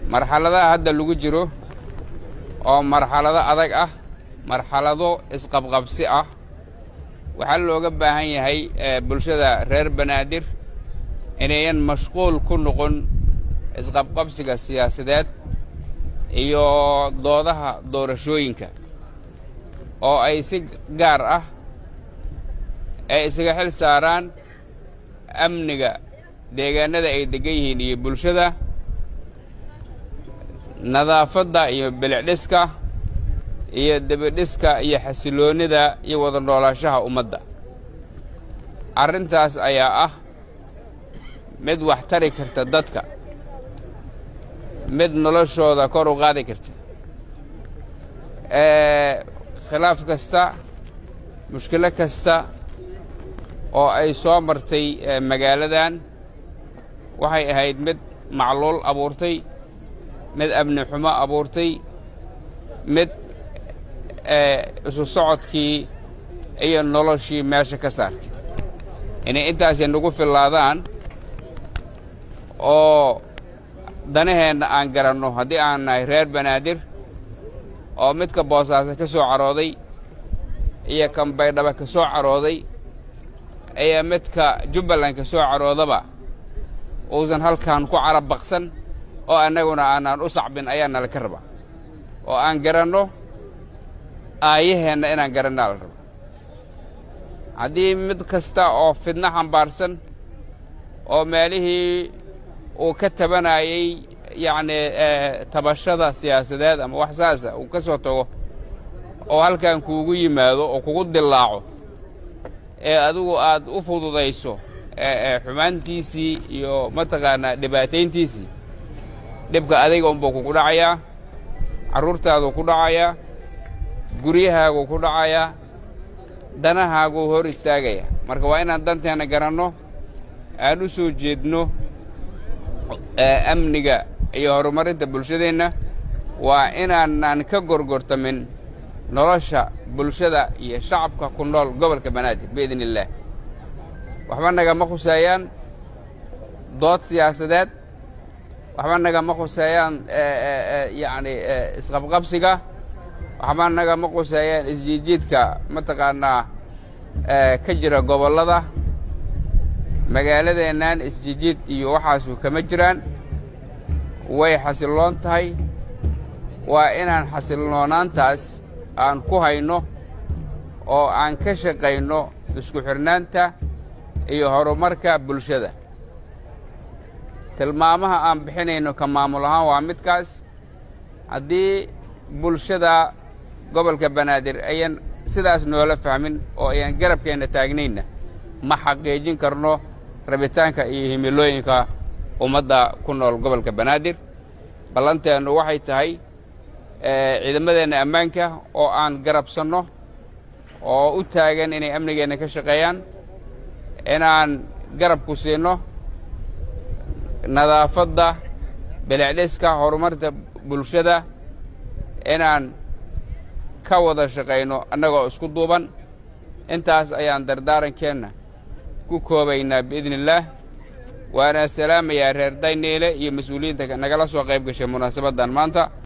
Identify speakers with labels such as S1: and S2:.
S1: marxaladaha hadda lagu jiro oo marxalado adag ah marxalado isqabqabsi ah waxaa looga baahan yahay bulshada reer banaadir inayan mashquul ku noqon isqabqabsiga siyaasadeed iyo doodaha doorashooyinka oo ay si gaar ah ay isaga xil saaraan amniga deegaanada ay deggan yihiin iyo bulshada nadaafadda iyo bilicdhiska iyo debidhiska iyo xasiloonnida iyo wada noolaashaha ummadda arrintaas ayaa ah mid wax tari karta dadka mid noloshooda kor u qaadi karta khilaaf kasta mushkilo kasta oo ay soo martay magaaladan waxay ahayd mid macluul abuurtay mid amni xumo abuurtay mid isu socodkii iyo noloshii meesha ka saartay inay intaasi nagu fillaadaan oo danaheenna aan garanno haddii aan nahay reer banaadir oo midka boosaaso ka soo carooday iyo kan baydhaba ka soo carooday iyo midka jubbaland ka soo caroodaba uusan halkan ku carab baqsan oo annaguna aanaan u sacbin ayaa nala ka rabaa oo aan garanno aayaheenna inaan garannaa la rabo haddii mid kasta oo fidno xambaarsan oo meelihii uu ka tabanayey yacnii tabashada siyaasadeed ama wax saasa uu ka soo tago oo halkan kuugu yimaado oo kugu dillaaco ee adigu aad u fududayso xumaantiisii iyo mataqaanaa dhibaatayntiisii dhibka adiga unbuu kugu dhacayaa carruurtaaduu ku dhacayaa guryahaaguu ku dhacayaa danahaaguu hor istaagaya marka waa inaan danteenna garanno aan u soo jeedno amniga iyo horumarinta bulshadeenna waa inaanaan ka gorgortamin nolosha bulshada iyo shacabka ku nool gobolka banaadir biidn illaah waxba nagama khuseeyaan dood siyaasadeed waxba nagama khuseeyaan yacni isqabqabsiga waxba nagama khuseeyaan isjiidjiidka mataqaanaa ka jira gobollada magaaladeennan isjijiid iyo waxaasu kama jiraan way xasilloon tahay waa inaan xasiloonaantaas aan ku hayno oo aan ka shaqayno isku xidhnaanta iyo horumarka bulshada tilmaamaha aan bixinayno ka maamul ahaan waa midkaas haddii bulshada gobolka banaadir ayan sidaas noola fahmin oo ayan garabkeenna taagnayna ma xaqiijin karno rabitaanka iyo himilooyinka ummadda ku nool gobolka banaadir ballanteennu waxay tahay ciidamadeenna ammaanka oo aan garabsanno oo u taagan inay amnigeenna ka shaqeeyaan inaan garabku siinno nadaafadda bilicdhiska horumarta bulshada inaan ka wada shaqayno annagoo isku duuban intaas ayaan dardaarankeenna ku koobaynaa biidni illaah waana salaamayaa reer dayneele iyo mas-uuliyiinta nagala soo qayb gashay munaasabaddan maanta